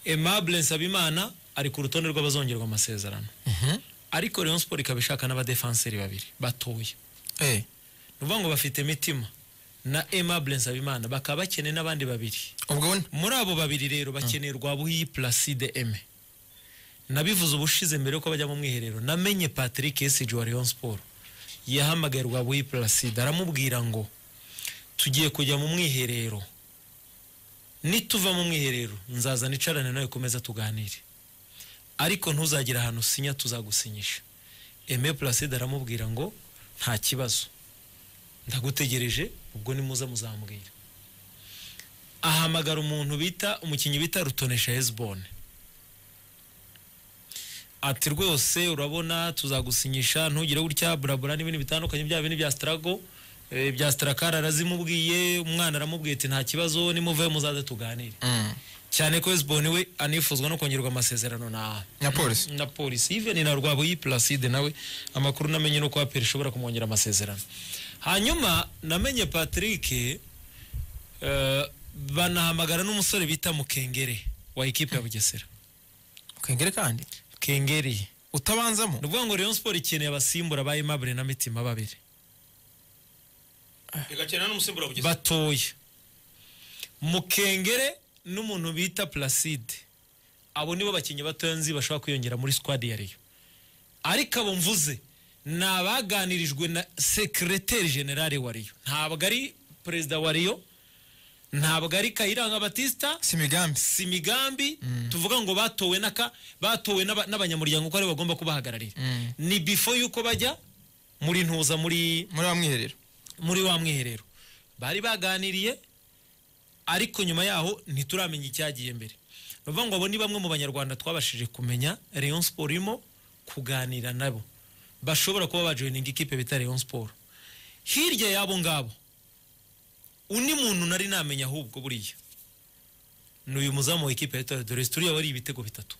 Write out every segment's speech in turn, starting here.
aimable nsabimana ari ku rutonde rw'abazongerwa amasezerano ariko Rayon Sport ikaba ishaka n'abadefanseri babiri batoya Eh, ni ukuvuga ngo bafite imitima na aimable nsabimana bakaba bakeneye n'abandi babiri ubwo muri abo babiri rero bakeneye Rwabuhiyi Placide Aime nabivuze ubushize mbere yuko bajya mu mwiherero namenye Patrick Esiji wa Rayon Sport yahamagaye Rwabuhiyi Placide aramubwira ngo tugiye kujya mu mwiherero nituva mu mwiherero nzaza nicarane nawe kumeza tuganire ariko ntuzagire ahantu usinya tuzagusinyisha Aime Placide aramubwira ngo nta kibazo ndagutegereje ubwo nimuza muzambwira ahamagara umuntu bita umukinnyi bita rutonesha hezibone ati rwose urabona tuzagusinyisha ntugire gutya burabura n'ibindi bitandukanye bya bindi bya sitarago bya sitarakari arazimubwiye umwana aramubwiye ati nta kibazo nimuve muzaze tuganire mm. cyane ko hezibone we anifuzwa no kongerwa amasezerano na na polisi na polisi even na rwabuyi placide nawe amakuru namenye no kwa peri ishobora kumwongera amasezerano hanyuma namenye patrick eh, banahamagara n'umusore bita mukengere wa ekipe ya bugesera kengere kandi kengeri utabanzamo ni ukuvuga ngo rayon sport ikeneye abasimbura ba aimable na mitima babiri igakenera n'umusimbura wa bugesera batoya mukengere n'umuntu bita placide abo nibo bakinnyi batoya nzi bashobora kwiyongera muri squad ya Rayon ariko abo mvuze ni abaganirijwe na sekireteri generale wa Rayon ntabwo ari perezida wa Rayon ntabwo ari kayiranga batisita si imigambi si imigambi tuvuga ngo batowe n'aka batowe n'aba- n'abanyamuryango ko aribo bagomba kubahagararira Mm. ni before yuko bajya muri ntuza muri muri wa mwiherero muri wa mwiherero bari baganiriye ariko nyuma yaho ntituramenya icyagiye mbere ni ukuvuga ngo abo ni bamwe mu banyarwanda twabashije kumenya Rayon Sport irimo kuganira nabo bashobora kuba bajoyininga ikipe bita Rayon Sport hirya y'abo ngabo undi muntu nari namenya ahubwo buriya ni uyu muzamu wa ikipe ya Etoile de Reste uriya wari ibitego bitatu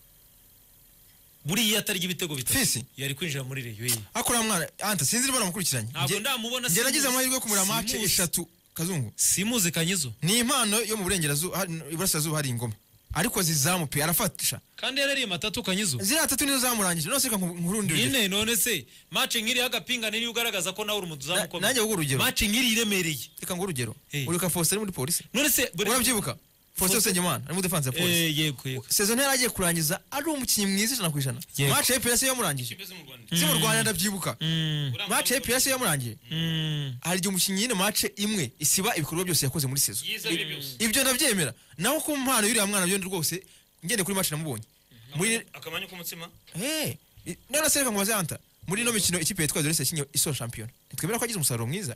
buriya atarya ibitego bitatu Fisi. yari kwinjira muri Rayon ye. akora mwana anta sinzi niba namukurikiranye ntabwo ndamubona njye nagize simuzi. amahirwe yo kumura mace Simuzi. eshatu kazungu simuzi kanyizo ni impano yo mu burengerazuba hano iburasirazuba hari ingoma ariko zizamu pe arafatisha kandi yarariye matatu kanyizo ziriya tatu nizo zamurangije none se reka nku- nkurundire urugero. nyine none se mace nk'iriya agapinga niyo ugaragaza ko nawe uri umuzamu Na- ukomeye nanjye nguha urugero mace nk'iri iremereye reka nguha urugero Eh. uribuka faustin muri polisi none se buri- urabyibuka faustin usengimana ari muri defanse ya polisi Eh, yego yego sezon yari agiye kurangiza ari umukinnyi mwiza ijana ku ijana Yego. mace y'epesi yamurangije mu Rwanda si mu rwanda ndabyibuka Mm, mace y'epesi yamurangije mm. hari igihe umukinnyi nyine mace imwe isiba ibikorwa byose yakoze muri sezo byiza biri byose ibyo ndabyemera naho ku mpano y'uriya mwana byombi rwose ngende kuri mace namubonye muri akamanya k'umutsima Eh, i- none se reka ngo bazanta muri ino mikino ikipe yitwa Dorese yakinye isoza shampiyona ntitwemera ko agize umusaruro mwiza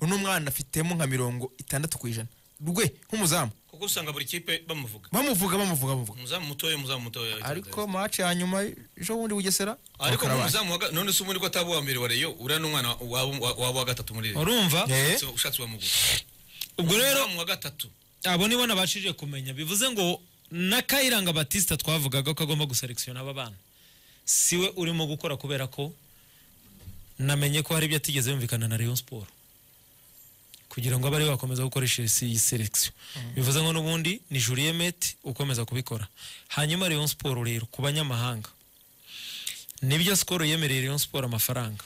uno mwana afitemo nka mirongo itandatu ku ijana rwe nk'umuzamu kuko usanga buri kipe bamuvuga bamuvuga bamuvuga bamuvuga umuzamu mutoya umuzamu mutoya ariko mace ya nyuma ejo bundi bugesera ariko bakara mu baje. muzamu wa ga- none se ubundi ko ataba uwa mbere wa reyo uriya ni umwana wabo wa- wabo wa gatatu muri reyo urumva Eh, So, ushatse wamugura ubwo rero umuzamu wa gatatu abo nibo nabashije kumenya bivuze ngo na kayiranga batista twavugaga ko agomba guselekisiyona aba bana siwe urimo gukora kubera ko namenye ko hari ibyo atigeze yumvikana na Rayon Sport kugira ngo abe ariwe wakomeza gukoresha iyi se- iyi selekisiyo bivuze ngo n'ubundi ni Julien Met ukomeza kubikora hanyuma Rayon Sport rero ku banyamahanga nibyo Skol yemereye Rayon Sport amafaranga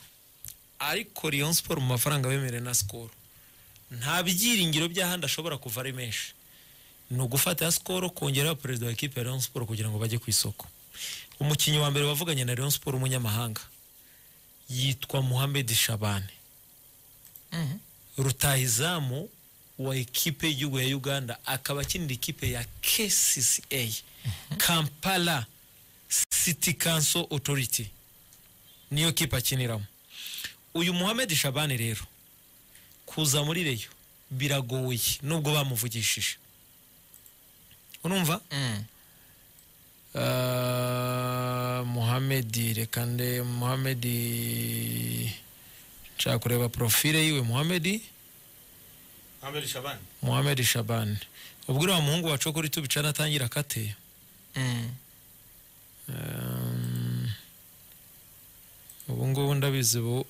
ariko Rayon Sport mu mafaranga bemereye na Skol nta byiringiro by'ahandi ashobora kuva ari menshi ni ugufata sikoro kongeraho perezida wa ekipe ya Rayon Sport kugira ngo bajye ku isoko umukinnyi wa mbere wavuganye na Rayon Sport umunyamahanga yitwa Mohamed Shabane Mhm. rutahizamu wa ekipe y'igihugu ya Uganda akaba akinira ikipe ya KCCA Kampala City Council Authority niyo kipe akiniramo uyu Mohamed Shabane rero kuza muri reyo biragoye nubwo bamuvugishije urumva Mm. Uh, muhamedi reka nde muhamedi nshaka kureba profile yiwe muhamedi Ahmed Shabani muhamedi shabani ubwo uriya muhungu wacu wo kuri tubica natangira akate Mm. Um, ubu ngubu ndabizi ubu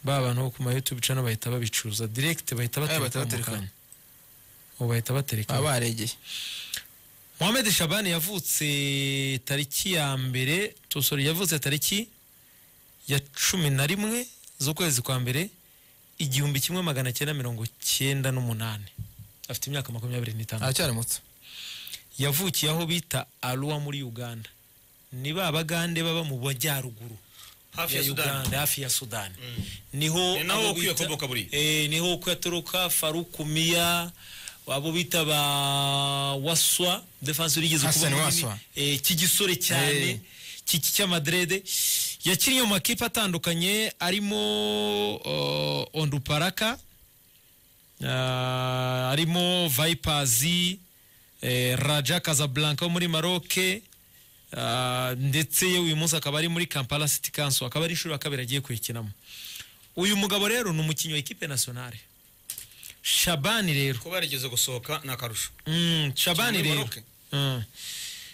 ba bantu bo ku ma youtube channel bahita babicuruza direct bahita bahita batereka mu batereka. kanya ubu bahita batereka baba baregeye mohamed shabani yavutse tariki ya mbere tosori yavutse tariki ya cumi na rimwe z'ukwezi kwa mbere igihumbi kimwe magana cyenda mirongo cyenda n'umunani afite imyaka makumyabiri n'itanu aracyari muto yavukiye aho bita aruwa muri uganda ni ba bagande baba mu bajyaruguru hafi ya sudani hafi ya sudani niho Ni naho abo uko bita- yakomoka buriya. Eh, niho uko yaturuka farukumiya abo bita ba waswa defense urigeze Hassan kuba Waswa. eh, cy'igisore cyane Eh. cy'iki cy'amadrede yakinnye mu makipe atandukanye arimo uh, onduparaka uh, arimo vipazi eh, raja casablanca wo muri maroke uh, ndetse yewe uyu munsi akaba ari muri kampala city council akaba ari inshuro ya kabiri agiye kuyikinamo uyu mugabo rero ni umukinnyi wa ekipe nationale shabani rero kuba yarigeze gusohoka ni akarusho Mm, shabani Muri rero Maroc. Mm.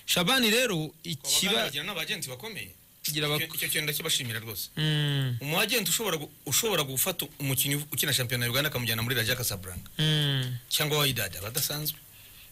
shabani rero Kiba... ikiba bagira n'abagenzi bakomeye Kugira bak- Icyo- icyo kintu ndakibashimira rwose Mm, umwagenti ushobora gu- ushobora gufata umukinnyi ukina shampiyona ya uganda akamujyana muri raja casablanca mm. cyangwa wayidada badasanzwe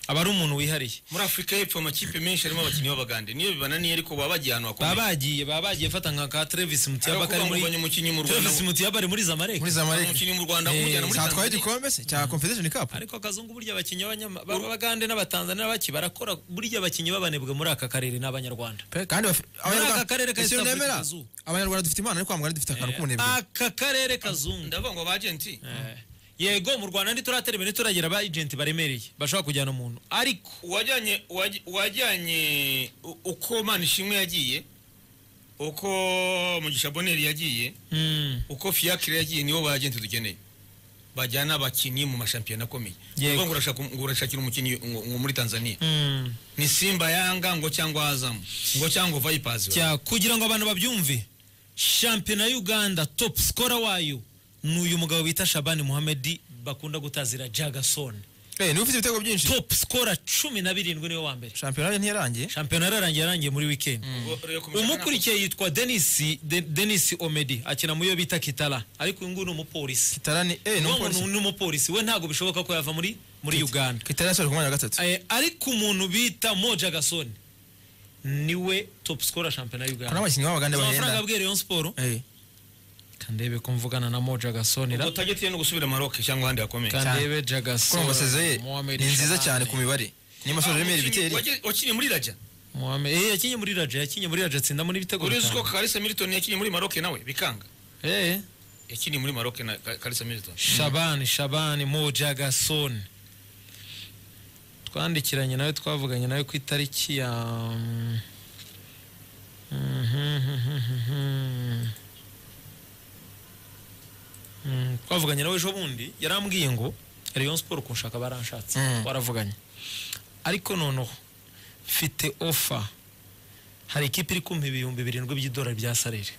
aba ari umuntu wihariye muri afurika y'epfo amakipe menshi arimo abakinnyi b'abagande niyo bibananiye ariko baba bagiye ahantu baba hakomeye bagiye baba bagiye fata nka ka Travis Mutiyaba Ariko kari kuvuga ngo muri ubonye umukinnyi mu Rwanda Travis Mutiyaba ari muri Zamalek muri zamalek umukinnyi mu Rwanda Eh, kumujyana muri zatwaye Tanzania igikombe se cya confederation cup ariko akazungu burya abakinnyi b'abanyama- b'abagande n'abatanzania baki barakora burya abakinnyi b'abanebwe muri aka karere ni abanyarwanda Pe, kandi bafi- aka karere ka Ese East unemera? Africa zoo. abanyarwanda dufite imana ariko abanyarwanda dufite akantu k'ubunebwe aka karere kazungu ndavuga ngo abagenti Eh. yego mu rwanda ntituratera imbere turagira aba agenti baremereye bashobora kujyana umuntu ariko uwajyanye uwaj- uwajyanye u- uko manishimwe yagiye uko mugisha boneri yagiye mm, uko fiacre yagiye nibo bagenti dukeneye bajyana abakinnyi mu mashampiyona akomeye Yego. Uvuga ngo urashaka ngo urashakira umukinnyi ngo- ngo muri tanzania mm. ni simba yanga ngo cyangwa azamu ngo cyangwa vipers Cya- kugira ngo abantu babyumve shampiyona ya uganda top scorer wayo ni uyu mugabo bita shabani muhamedi bakunda gutazira jagasone Eh, niwe ufite ibitego byinshi top scorer cumi na birindwi niwe wa mbere shampiyona ye ntiyarangiye shampiyona yararangiye yarangiye muri wikendi Ubwo rero ku mashaka umukurikiye yitwa denis De- denis omedi akina mu yo bita kitara ariko uyu nguyu ni umupolisi kitarani eh, ni Uwo umupolisi. muntu ni umupolisi we ntabwo bishoboka ko yava muri muri uganda kitari yasoje ku mwanya wa gatatu Eh, ariko umuntu bita moja gasone niwe top scorer shampiyona ya hari uganda abakinnyi b'abagande amafaranga bahenda abwiye rayon siporo Eh, kandebe ko mvugana na moja ntabwo gasonera target ye ni ugusubira maroc cyangwa ahandi hakomeye kandebe jagasonera kuko amasezerano ye ni nziza cyane ku mibare niyo Ah, masoje remera umukinnyi ibiteri waje- wakinnye muri raja Mohamed eh yakinye muri Raja yakinye muri Raja atsinda muri bitego urizi ko bitanu karisa milton yakinnye muri maroc nawe bikanga eh yakinnye muri maroc na Ka- karisa milton Shabani Shabani moja gasone twandikiranye nawe twavuganye nawe ku itariki ya Mm, twavuganye nawe ejo bundi yarambwiye ngo Rayon Sport kunshaka baranshatse Mm. waravuganye ariko noneho mfite ofa hari ikipe iri kumpa ibihumbi birindwi by'idolari bya sarere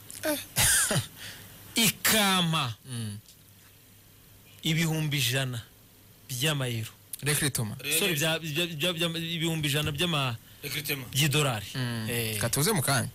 ikampa ibihumbi ijana by'amayero rekire toma Sorry, bya- bya- bya- bya- ibihumbi ijana by'ama- Recruitment. by'idolari Mm. Eh, katuze mu kanya